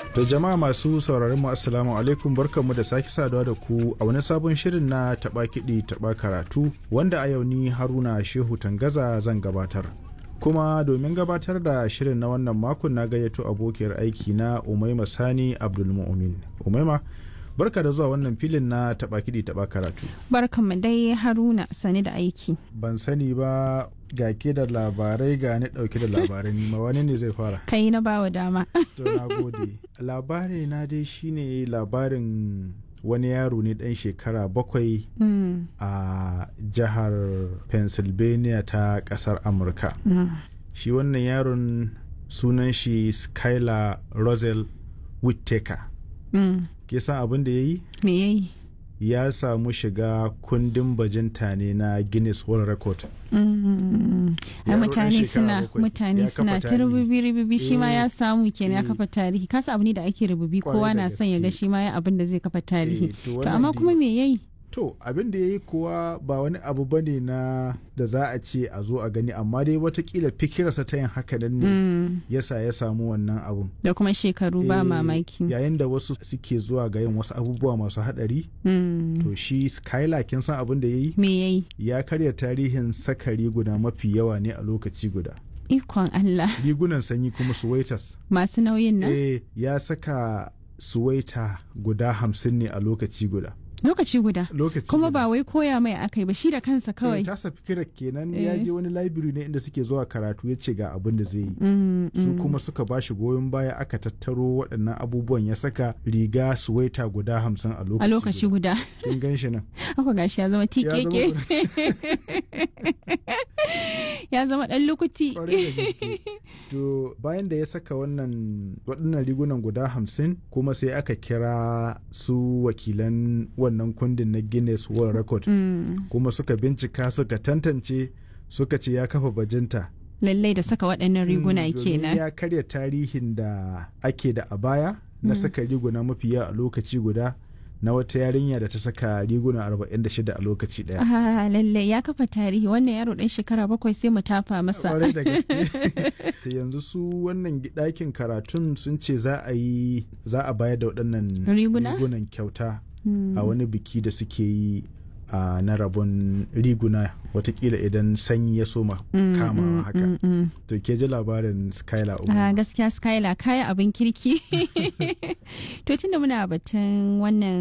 To jama'a masu sauraron mu assalamu alaikum barkanmu da sake saduwa da ku a wani sabon shirin na taba kiɗi taba karatu wanda a yau ni Haruna Shehu Tangaza zan gabatar. Kuma domin gabatar da shirin na wannan makon na gayyato abokiyar aiki na Umaima Sani Abdulmu'min. Umaima barka da zuwa wannan filin na taba kiɗi taba karatu. Barkanmu dai Haruna sani da aiki. Ban sani ba ga ke da labarai ga ni dauke da labarai nima wani ne zai fara Kai na bawa dama. to na gode labari na dai shine labarin wani yaro ne dan shekara bakwai Mm, a jihar pennsylvania ta kasar amurka mm, shi wannan yaron sunan shi skylar rosel whittaker mm. ke san abin da ya yi Me yayi? ya samu shiga kundin bajinta ne na guinness world record Mm, Ai Yaro ɗan mutane shekara suna bakwai, mutane ya kafa suna ta tarihi. rububi rububi shi ma Eh, ya samu kenan ya eh. kafa tarihi kasa abu ne da ake rububi Kwarai kowa da na son ya ga gaske. shi ma ya abin da zai kafa tarihi. Eh, to To wannan amma dai- kuma me yayi? To abin da ya yi kuwa ba wani abu ba ne na da za a ce a zo a gani amma dai watakila fikirarsa ta yin haka nan ne Mm, yasa ya samu wannan abun. Da kuma shekaru ba Eh, mamaki. Yayin da wasu suke zuwa ga yin wasu abubuwa masu haɗari Mm, to shi Skylar kin san abin da ya yi Me yayi? ya karya tarihin saka riguna mafi yawa ne a lokaci guda. Ikon Allah Rigunan sanyi kuma suwaitas. masu nauyin nan. Eh ya saka suwaita guda hamsin ne a lokaci guda. Lokaci guda. Lokaci Kuma guda. ba wai koya mai akai ba shi da kansa Eh, kawai. tasa fikirar kenan ya Eh. je wani library ne inda suke zuwa karatu ya ce ga abin da zai yi Mm, su mm. kuma suka ba shi goyon baya aka tattaro waɗannan abubuwan ya saka riga suwaita guda hamsin a lokaci a lokaci guda kin gan shi nan haka gashi ya zama tikeke ya zama dan lukuti Kwarai da gaske. to bayan da ya saka wannan waɗannan rigunan guda hamsin kuma sai aka kira su wakilan wannan kundin na guinness world record Mm, kuma suka bincika suka tantance suka ce ya kafa bajinta lallai da saka waɗannan riguna Mm, domin kenan ya karya tarihin da ake da a baya na saka riguna mafi yawa a lokaci guda na wata yarinya da ta saka riguna 46 a lokaci daya. ah lallai ya kafa tarihi wannan yaro ɗan shekara bakwai sai mu tafa masa Kwarai da gaske. Ta yanzu su wannan ɗakin karatun sun ce za a yi za a bayar da waɗannan Riguna? rigunan kyauta Mm, a wani biki da suke yi a na rabon riguna watakila idan sanyi ya soma mm, kamawa mm, haka. mm, mm. To ke ji labarin Skylar Ah, Umar. gaskiya skylar kaya abin kirki to tunda muna batun wannan